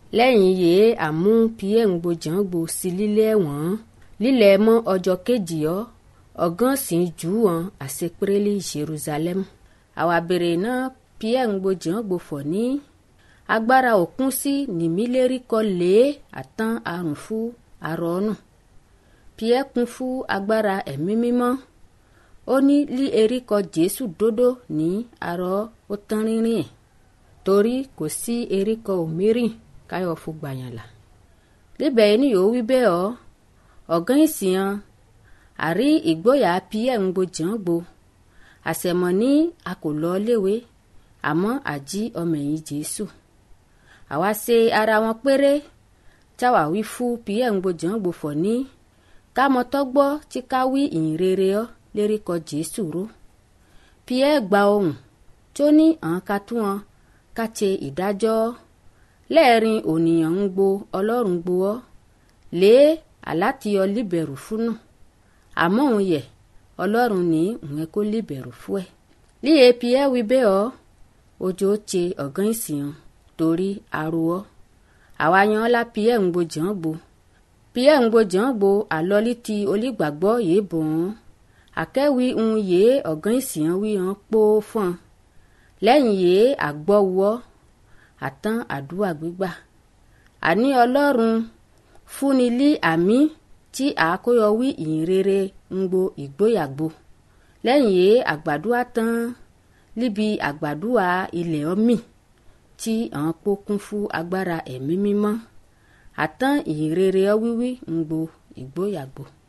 lẹ́yìn yìí àmú pierre ń gbojàn gbo sí lílé ẹ̀wọ̀n lílẹ̀ mọ́ ọjọ́ kejì ọ́ ọ̀gán sì ń jù wọ́n àṣepẹ́rẹ́lì jerusalem àwa bèrè náà pierre ń gbojàn gbo fọ̀ ní agbára òkun sí nìmílérí kọ lé àtàn àrùn fún àrọ́nù pierre kún fún agbára ẹ̀mí mímọ́ ó ní lí eríkọ jésù dódó ní arọ́ ó tán rínrìn ẹ̀ torí kò sí eríkọ òmírìn káyọ̀ fún gbàyànlá níbẹ̀ ni yóò wí bẹ́ẹ̀ ọ́ ọ̀gán ìsìn àrí ìgboyà pierre ń gbojàn gbo àṣẹmọ ní a kò lọ léwe àmọ́ àjí ọmọ ẹ̀yìn jésù àwa ṣe ara wọn péré táwa wí fún pierre ń gbojàn gbo fọ̀ ní kámọ́tọ́ gbọ́ tí ká wí ìyìn rere ọ́ lérí kọ jésù ró pierre gba ohùn tó ní àwọn ká tún wọn ká ṣe ìdájọ́ lẹ́ẹ̀rin ònìyàn ń gbo ọlọ́run gbo ọ́ lé àlátìyọ líbẹ̀rù fúnù àmọ́ òun yẹ ọlọ́run ní òun kó líbẹ̀rù fún ẹ. líye pierre wí bẹ́ẹ̀ ọ́ ojú ó ṣe ọ̀gán ìsìn torí aró ọ́ àwa yan ọ́ lá pierre ń gbojàn gbo pierre ń gbojàn gbo àlọ́lí ti olígbàgbọ́ yìí bò wọ́n àkẹ́wì ń yé ọ̀gán ìsìn wí hàn pó fún un lẹ́yìn yìí àgbọ̀wọ́ àtàn àdúrà gbígbà àní ọlọ́run fúnni lí àmì tí àkóyọ wí ìyìnrere ń gbo ìgbóyàgbo lẹ́yìn yìí àgbàdua tán níbi àgbàdua ilẹ̀ ọmì tí àwọn pó kún fún agbára ẹ̀mí mímọ́ àtàn ìyìnrere ọ wíwí ń gbo ìgbóyàgbo.